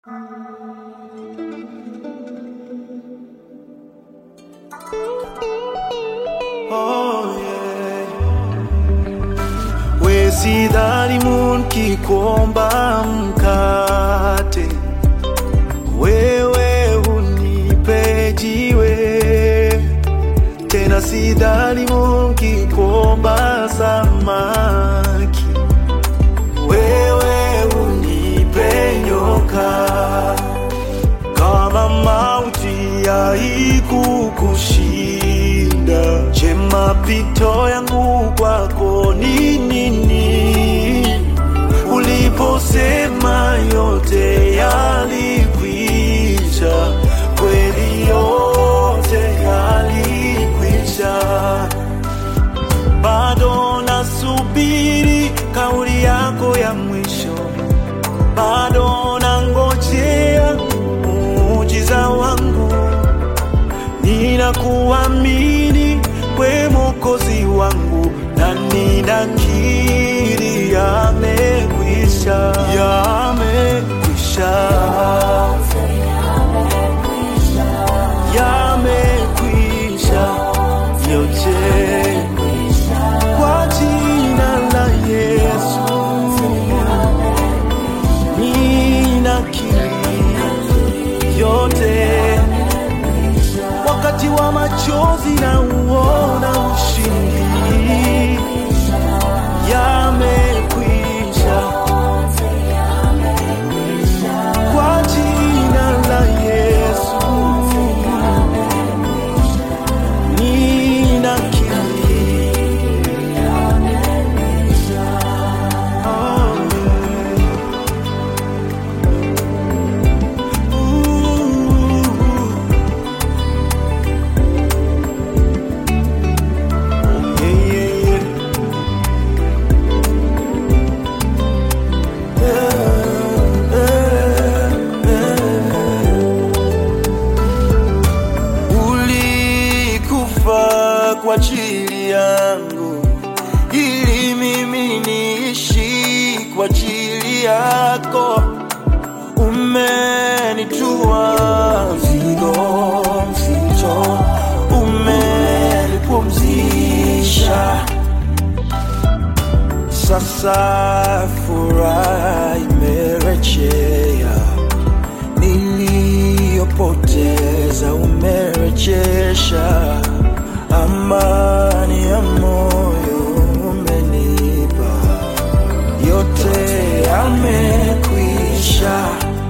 Oh, yeah. We sidhani munki kuomba mkate, wewe unipe jiwe. Tena sidhani munki kuomba samaki, wewe unipe nyoka. Kama mauti haikukushinda, je, mapito yangu kwako ni nini? Uliposema yote yalikwisha, kweli yote yalikwisha. Bado nasubiri kauli yako ya mwisho bado nangojea muujiza wangu, ninakuamini we Mwokozi wangu, na ninakiri yamekwisha, yamekwisha, yamekwisha yote kwa jina la Yesu. ninakiri yote, wakati wa machozi na uona ushindi, yamekwisha kwa jina la Yesu, ninakiri oh, Ooh. Yeah, yeah, yeah. Ulikufa kwa ajili yangu ili mimi niishi kwa ajili yako. Umenitua mzigo mzito, umenipumzisha. Sasa furaha imerejea, niliyopoteza umerejesha, amani ya moyo umenipa, yote yamekwisha.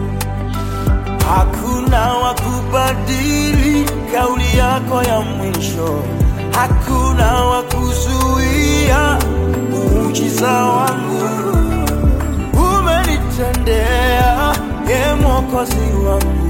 Hakuna wa kubadili kauli yako ya mwisho, hakuna wa kuzuia muujiza wangu. Umenitendea, ye Mwokozi wangu,